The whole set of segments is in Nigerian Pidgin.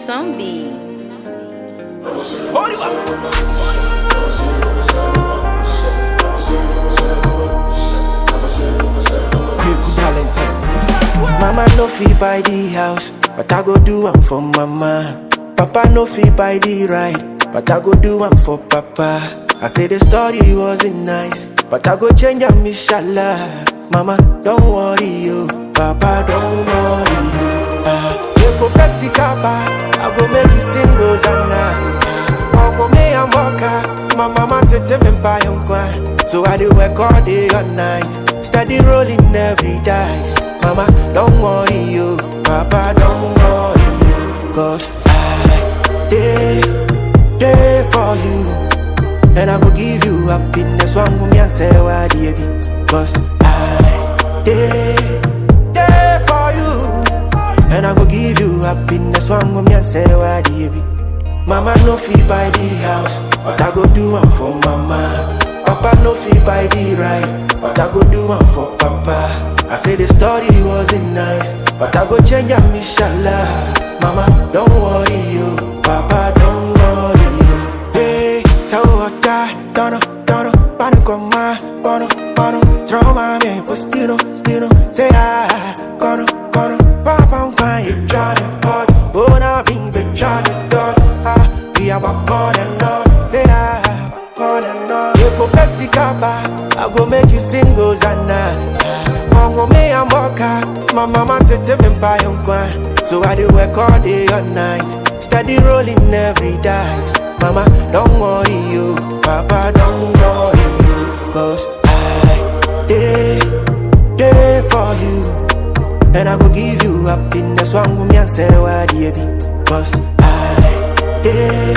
Some be. Quick Valentine. Mama no fit buy the house, but I go do am for mama. Papa no fit buy the ride, but I go do am for papa. I say the story wasn't nice, but I go change am inshallah. Mama, don't worry you, Papa, don't worry you. Ah, you go press the kaba, I go make you sing Rosanna. Omo me and Boka, my mama tete me buy on So I do work all day all night, steady rolling every dice. Mama, don't worry you, Papa, don't worry you, cause I day day for you. And I go give you happiness One woman and say why the baby Cause I day day for you And I go give you happiness One woman and say why the baby Mama no fee buy the house But I go do one for mama Papa no fee buy the ride But I go do one for papa I say the story wasn't nice But I go change am inshallah Mama don't worry you Papa don't worry you Hey, tell what die, dono, dono, pano con ma, bono, bono, throw my man, but still, still, say ah, cono, cono, papa un pan, you Johnny Hot, oh na bing, be Johnny Dot, ah, we are back on and on, say ah, back on and on. You go Pepsi Kappa, I go make you sing Hosanna. Ongo me and Boka, my mama tete me buy on kwan. So I do work all day all night, steady rolling every dice. Mama, don't worry you, Papa, don't worry you, cause I day day for you, and I go give you happiness. One woman and say why the baby, cause I day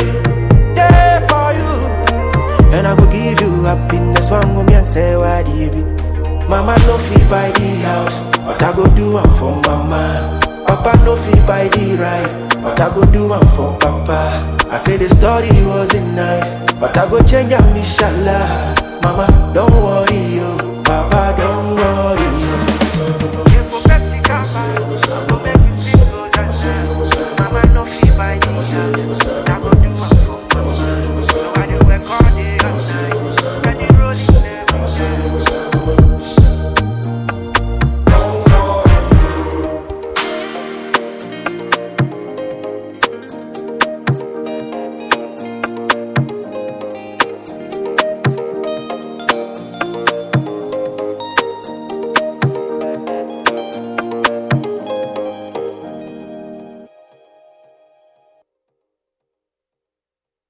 day for you. And I go give you happiness One woman and say why the baby Mama no fee buy the house But I go do am for mama Papa no fee buy the ride But I go do am for papa I say the story wasn't nice But I go change am inshallah Mama don't worry you Papa don't